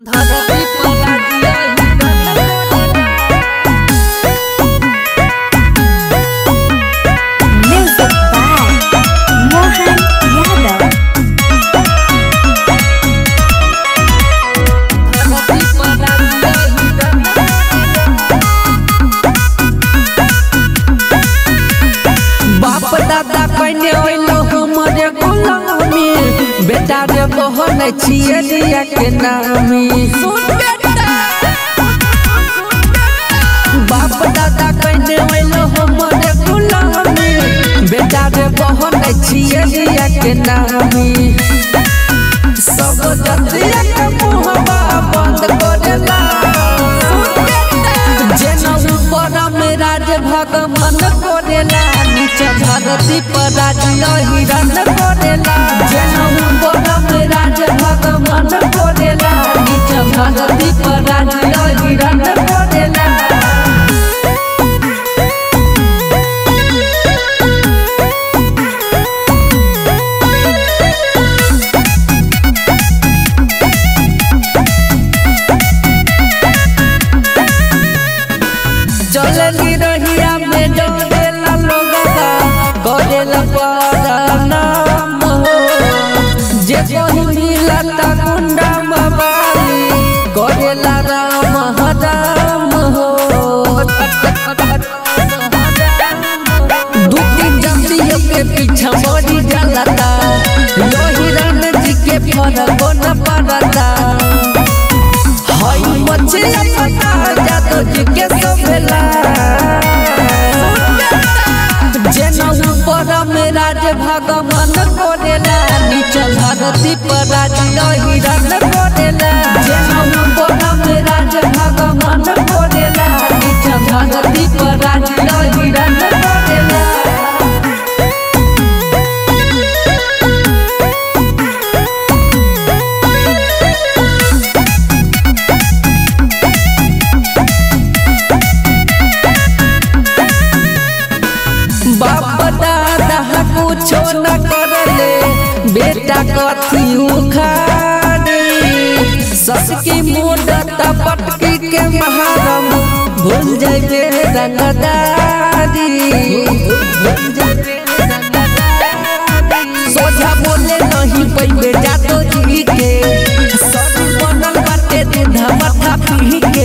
धरती पर आजिया Music by Mohan Yadav. धरती पर आजिया बाप दादा कने ओइलो हमरे गुलामी बेटा रे बहन छिए दिया के नामी सुन बेटा बाप दादा कने ओइलो हमरे गुलामी बेटा रे बहन छिए दिया के नामी सब जतिया के मुहबा बंद करेला जेना ऊपर में राज भगवान करेला नीचे धरती पर राज हिरन करेला जेना ऊपर में राज भगवान करेला नीचे धरती पर राज हिरन करेला चलनी रहिया में डरेला लोगवा करेला परनाम हो जे पहिला ता गुंडा मवाली करेला राम हराम हो दू तीन जतियों के पीछा मरी जलता लोही रण जी के फरक न पड़ता हई मछली पता जादू जी के सोभेला जेना ऊपर में राज भगवान करेला नीचे धरती पर राज हिरन करेला जेना ऊपर में राज भगवान करेला नीचे धरती पर राज हिरन करेला बाप दादा कुछो न करले बेटा कथी उखाड़ी सस की मुंडत पटकी के महारम भूल जाइबे रंगदारी भूल जाइबे रंगदारी। सोझा बोले नहीं पैबे जातो जी के सब बनल बाटे दूधा मथा पी के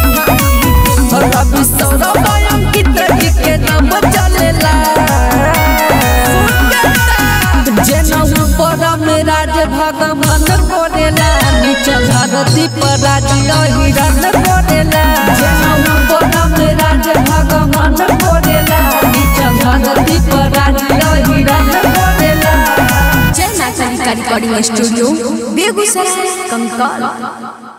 रवि सौरभ अंकित जी के नाम चलेला जेना ऊपर में राज भगवान करेला नीचे धरती पर राज हिरन करेला जेना ऊपर में राज भगवान करेला नीचे धरती पर राज हिरन करेला जय माता दी का रिकॉर्डिंग स्टूडियो बेगूसराय कंकाल